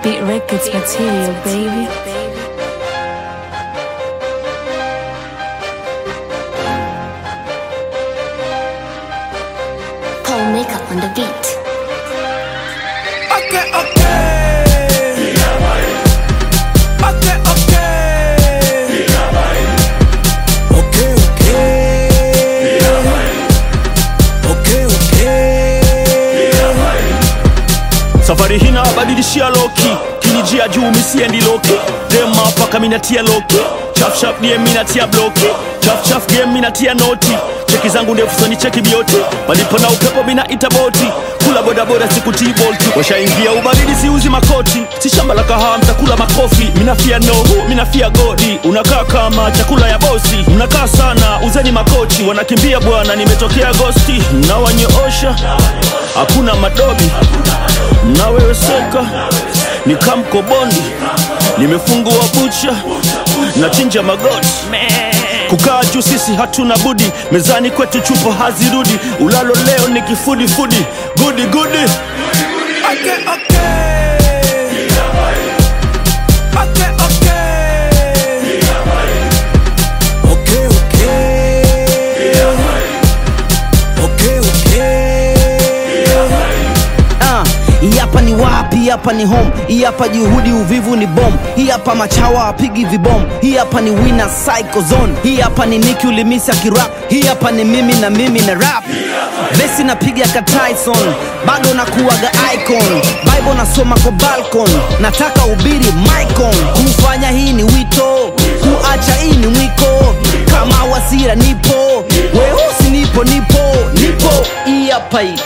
Beat Records material, baby. Paul makeup on the beat. Okay, okay. Okay, okay. Okay, okay. Okay, okay. safari hina badilishia loki kinijia juu misiendi loki dema paka minatia loki chafchaf die minatia bloki chafchaf game minatia noti cheki zangu ndefu soni cheki bioti palipo na upepo minaita boti kula bodaboda sikutii bolti washaingia ubaridi siuzi makoti si shamba la kahaa mtakula makofi minafia nohu minafia godi unakaa kama chakula ya bosi mnakaa sana uzeni makochi wanakimbia bwana nimetokea gosti mnawanyoosha hakuna madobi mnaweweseka ni kamkobondi nimefungua bucha na chinja magoti kukaa juu sisi hatuna budi mezani kwetu chupo hazirudi ulalo leo ni kifudifudi gudi gudi Okay, okay. Okay, okay. Okay, okay. Okay, okay. Ah, hii hapa ni wapi? Hii hapa ni home. Hii hapa juhudi, uvivu ni bom. Hii hapa machawa apigi vibom. Hii hapa ni winner psycho zone. Hii hapa ni Nicki ulimisi akirap. Hii hapa ni mimi na mimi na rap. Besi napiga ka Tyson, bado nakuwaga icon. Bible nasoma kwa balcon, nataka ubiri micon. Kufanya hii ni wito, kuacha hii ni mwiko. Kama wasira nipo, weusi nipo, nipo, nipo. Hii hapa hii.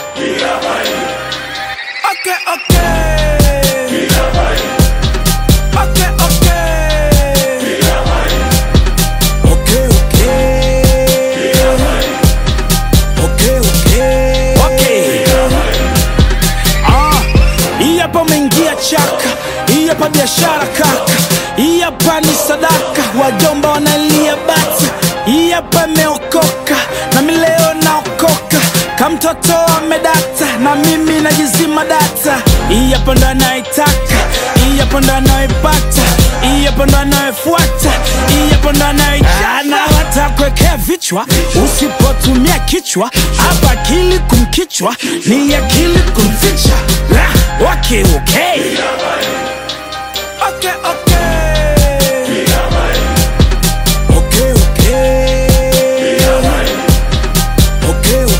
Okay, okay. Okay, okay. Okay, okay. Okay, okay. Ah, hii hapa umeingia chaka, hii hapa biashara kaka, hii hapa ni sadaka, wajomba wanalia bata, hii hapa imeokoka na mi leo naokoka, kamtoto amedata na mimi najizima data, hii hapa ndo anaitaka, hii hapa ndo anaipata, hii hapa ndo anayefuata, hii hapa ndo anaijana, watakwekea vichwa usipotumia kichwa, hapa akili kumkichwa ni akili kumficha. Ah, Okay, okay. Okay, okay. Okay, okay. Okay,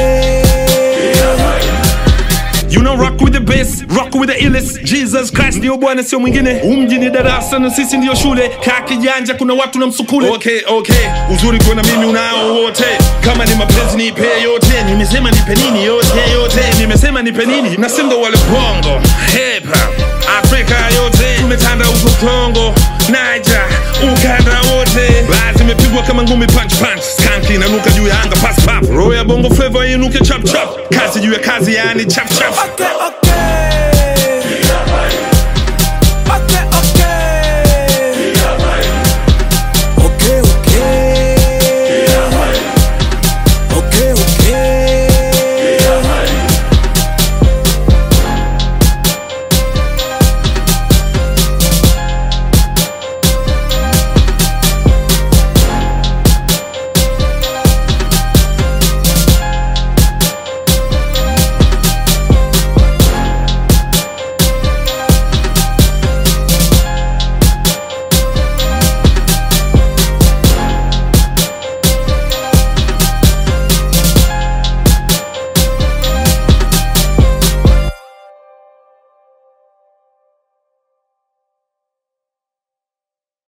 okay. You know rock with the bass, rock with the illest Jesus Christ ndio bwana sio mwingine umji ni darasa na sisi ndio shule kaa kijanja kuna watu na msukule okay, okay. uzuri kuona mimi unao wote kama ni mapenzi nipe yote nimesema nipe nini yote yote nimesema nipe nini na sindo wale bongo hip hop Afrika yote tumetanda huko Kongo Niger ukanda wote basi imepigwa kama ngumi punch punch skanki inanuka juu ya anga pass pap roho ya bongo flavor inuke chap chap kazi juu ya kazi yani chap chap Okay, okay.